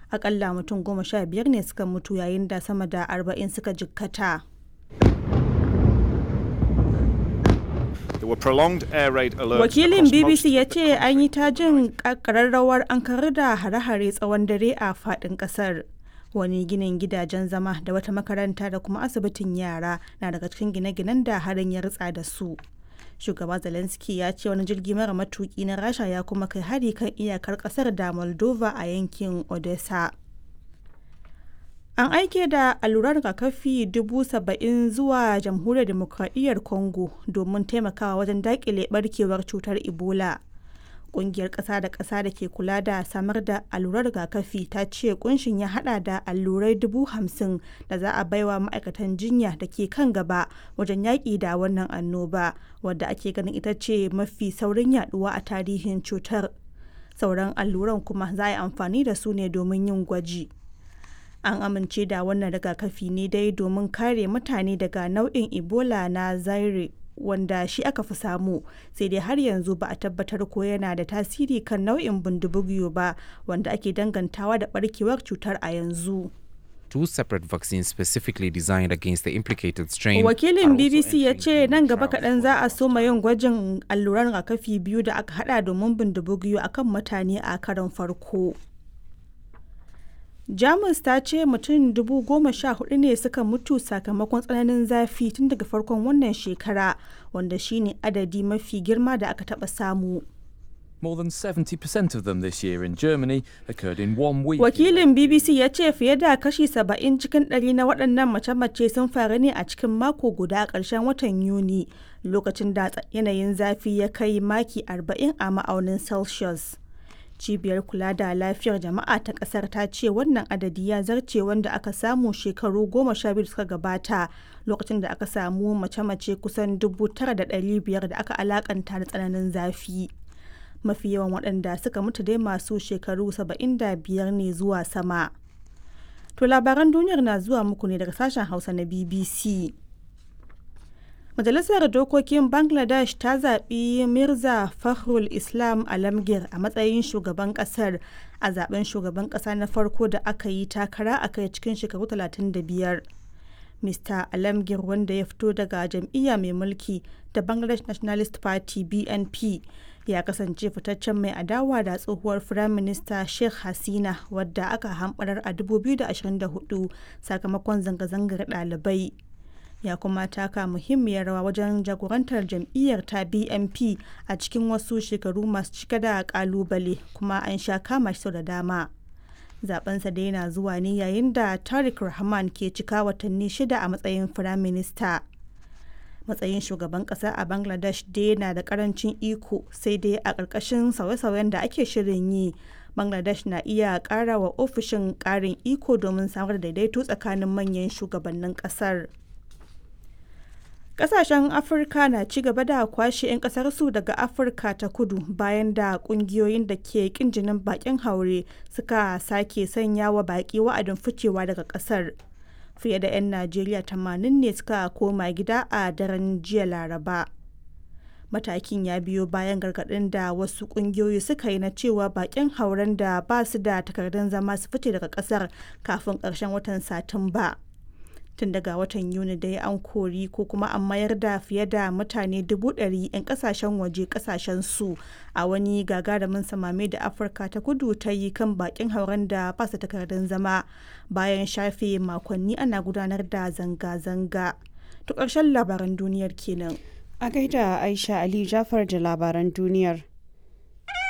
akalla mutum goma sha biyar ne suka mutu yayin da sama da arba'in suka jikkata. Wakilin BBC ya ce an yi ta jin ƙararrawar an karar da hare-hare tsawon dare a faɗin ƙasar. Wani ginin gidajen zama da wata makaranta da kuma asibitin yara na daga cikin gine-ginen da harin ya ritsa da su. Shugaba Zelensky ya ce wani jirgi mara matuki na Rasha ya kuma kai hari kan iyakar ƙasar da Moldova a yankin Odessa. An aike da allurar rigakafi dubu saba'in zuwa jamhuriyar demokradiyyar Congo domin taimakawa wajen daƙile barkewar cutar Ebola. Ƙungiyar ƙasa da ƙasa da ke kula da samar da allurar rigakafi ta ce kunshin ya hada da allurai dubu hamsin da za a baiwa ma'aikatan jinya da ke kan gaba wajen yaƙi da wannan annoba wadda ake ganin ita ce mafi saurin yaduwa a tarihin cutar. Sauran alluran kuma za a yi amfani da su ne domin yin gwaji. an amince da wannan rigakafi ne dai domin kare mutane daga nau'in ebola na zaire wanda shi aka fi samu sai dai har yanzu ba a tabbatar ko yana da tasiri kan nau'in bindibugiyo ba wanda ake dangantawa da barkewar cutar a yanzu two separate vaccines specifically designed against the implicated strain. Wakilin BBC ya ce nan gaba kaɗan za a soma yin gwajin alluran rigakafi biyu da aka hada domin bindibugiyo akan mutane a karon farko. jamus ta ce mutum dubu goma sha hudu ne suka mutu sakamakon tsananin zafi tun daga farkon wannan shekara wanda shine adadi mafi girma da aka taba samu More than 70% of them this year in Germany occurred in one week. Wakilin BBC ya ce fiye da kashi 70 cikin ɗari na waɗannan mace-mace sun faru ne a cikin mako guda a ƙarshen watan Yuni lokacin da yanayin zafi ya kai maki 40 a ma'aunin Celsius. cibiyar kula da lafiyar jama'a ta kasar ta ce wannan adadi ya zarce wanda aka samu shekaru goma sha biyu suka gabata lokacin da aka samu mace-mace kusan dubu tara da ɗari biyar da aka alakanta da tsananin zafi mafi yawan waɗanda suka mutu dai masu shekaru saba'in da biyar ne zuwa sama to labaran duniyar na zuwa muku ne daga sashen hausa na bbc Majalisar Dokokin Bangladesh ta zaɓi Mirza Fakhrul Islam Alamgir a matsayin shugaban ƙasar a zaben shugaban ƙasa na farko da aka yi takara a kai cikin shekaru 35. Mr. Alamgir wanda ya fito daga jam'iyya mai mulki da Bangladesh Nationalist Party BNP ya kasance fitaccen mai adawa da tsohuwar Firaminista Sheikh Hasina wadda aka hamɓarar a 2024 sakamakon zanga-zangar ɗalibai. ya kuma taka muhimmiyar rawa wajen jagorantar jam'iyyar ta bnp a cikin wasu shekaru masu cike da kalubale kuma an sha kama shi da dama zabensa da yana zuwa ne yayin da tariq rahman ke cika watanni shida a matsayin firaminista matsayin shugaban kasa a bangladesh dai na da karancin iko sai dai a ƙarƙashin sauye-sauyen da ake shirin yi bangladesh na iya ƙara wa ofishin ƙarin iko domin samar da daidaito tsakanin manyan shugabannin ƙasar. Kasashen Afirka na ci gaba da kwashe 'yan kasarsu daga Afirka ta kudu bayan da kungiyoyin da ke kin jinin bakin haure suka sake sanya wa baki wa'adin ficewa daga kasar. Fiye da 'yan Najeriya 80 ne suka koma gida a daren jiya Laraba. Matakin ya biyo bayan gargaɗin da wasu ƙungiyoyi suka yi na cewa bakin hauren da ba su da takardun zama su fice daga ƙasar kafin ƙarshen watan Satumba. tun daga watan yuni dai an kori ko kuma an mayar da fiye da mutane dubu ɗari 'yan kasashen waje kasashen su a wani gagarumin samame da afirka ta kudu ta yi kan bakin hauren da ba su takardun zama bayan shafe makonni ana gudanar da zanga-zanga to ƙarshen labaran duniyar kenan a gaida aisha ali jafar da labaran duniyar